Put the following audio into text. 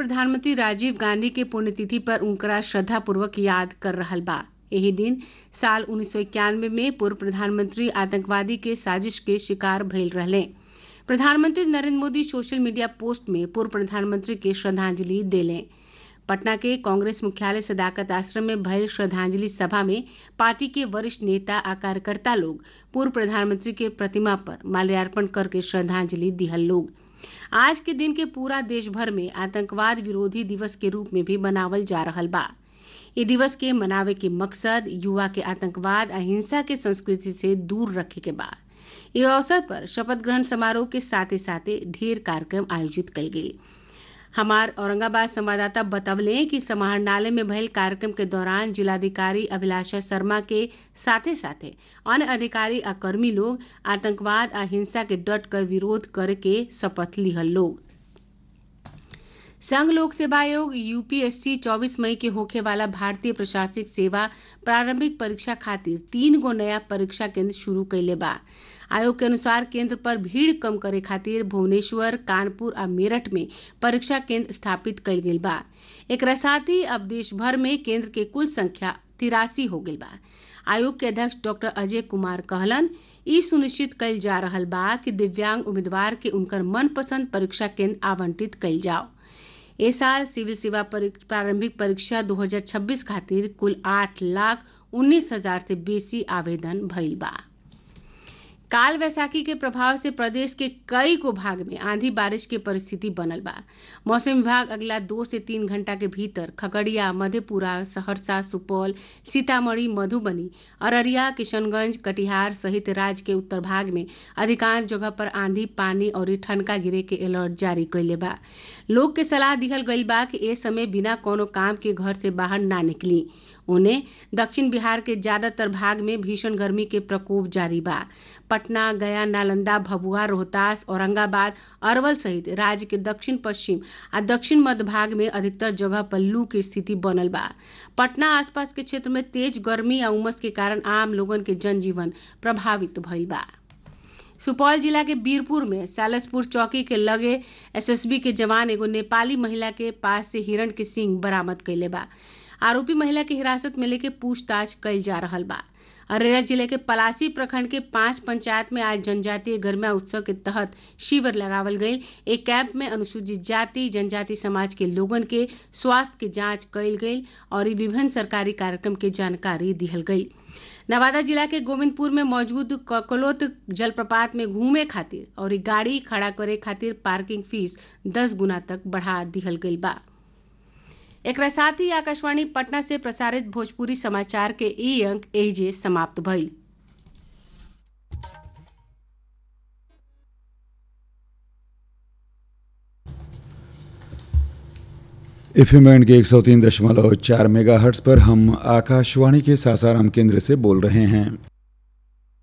प्रधानमंत्री राजीव गांधी के पुण्यतिथि पर उनकरा श्रद्धापूर्वक याद कर रहल बा यही दिन साल उन्नीस में पूर्व प्रधानमंत्री आतंकवादी के साजिश के शिकार भइल रहले प्रधानमंत्री Narendra Modi social media post में पूर्व प्रधानमंत्री के श्रद्धांजलि देले पटना के कांग्रेस मुख्यालय सदाकत आश्रम में भयल श्रद्धांजलि सभा में पार्टी के वरिष्ठ नेता आ कार्यकर्ता लोग पूर्व प्रधानमंत्री के प्रतिमा पर माल्यार्पण करके श्रद्धांजलि दिहल लोग आज के दिन के पूरा देश भर में आतंकवाद विरोधी दिवस के रूप में भी मनावल जा रहल बा ये दिवस के मनावे के मकसद युवा के आतंकवाद आ हिंसा के संस्कृति से दूर रखे के बा इस अवसर पर शपथ ग्रहण समारोह के साथ साथ ढेर कार्यक्रम आयोजित कल गयी हमार औरंगाबाद संवाददाता बतवले कि समाहरणालय में भयल कार्यक्रम के दौरान जिलाधिकारी अभिलाषा शर्मा के साथे साथे अन्य अधिकारी आ कर्मी लोग आतंकवाद आ हिंसा के डट कर विरोध करे के शपथ लिहल लोग संघ लोक सेवा आयोग यूपीएससी 24 मई के होखे वाला भारतीय प्रशासनिक सेवा प्रारंभिक परीक्षा खातिर तीन गो नया परीक्षा केंद्र शुरू कैले बा आयोग के अनुसार केंद्र पर भीड़ कम करे खातिर भुवनेश्वर कानपुर आ मेरठ में परीक्षा केंद्र स्थापित कईल गेल बा एक साथ ही अब देश भर में केंद्र के कुल संख्या तिरासी हो गई बा आयोग के अध्यक्ष डॉक्टर अजय कुमार कहलन ई सुनिश्चित कईल जा रहल बा कि दिव्यांग उम्मीदवार के उनकर मनपसंद परीक्षा केंद्र आवंटित कईल जाओ ए साल सिविल सेवा प्रारंभिक परीक्षा 2026 खातिर कुल आठ लाख उन्नीस हजार से बेसी आवेदन भइल बा काल वैसाखी के प्रभाव से प्रदेश के कई गो भाग में आंधी बारिश की परिस्थिति बनल बा मौसम विभाग अगला दो से तीन घंटा के भीतर खगड़िया मधेपुरा सहरसा सुपौल सीतामढ़ी मधुबनी अररिया किशनगंज कटिहार सहित राज्य के उत्तर भाग में अधिकांश जगह पर आंधी पानी और ठनका गिरे के अलर्ट जारी कैले बा लोग के सलाह दिहल गईल बा कि ए समय बिना कोनो काम के घर से बाहर ना निकली उन्हें दक्षिण बिहार के ज्यादातर भाग में भीषण गर्मी के प्रकोप जारी बा पटना गया नालंदा भभुआ रोहतास औरंगाबाद अरवल सहित राज्य के दक्षिण पश्चिम आ दक्षिण मध्य भाग में अधिकतर जगह पर लू की स्थिति बनल बा पटना आसपास के क्षेत्र में तेज गर्मी आ उमस के कारण आम लोगन के जनजीवन प्रभावित भइल बा सुपौल जिला के बीरपुर में सालसपुर चौकी के लगे एसएसबी के जवान एगो नेपाली महिला के पास से हिरण के सिंग बरामद कैले बा आरोपी महिला के हिरासत में लेके पूछताछ कईल जा रहल बा अररिया जिले के पलासी प्रखंड के पांच पंचायत में आज जनजातीय गर्मा उत्सव के तहत शिविर लगावल गई एक कैंप में अनुसूचित जाति जनजाति समाज के लोगन के स्वास्थ्य के जांच कईल गई और विभिन्न सरकारी कार्यक्रम के जानकारी दिहल गई नवादा जिला के गोविंदपुर में मौजूद ककलोत जलप्रपात में घूमे खातिर और गाड़ी खड़ा करे खातिर पार्किंग फीस दस गुना तक बढ़ा दिहल गई बा एक साथ ही आकाशवाणी पटना से प्रसारित भोजपुरी समाचार के ई अंक एहिजे समाप्त भइल एफएम बैंड के एक सौ तीन दशमलव चार मेगा हर्ट्स पर हम आकाशवाणी के सासाराम केंद्र से बोल रहे हैं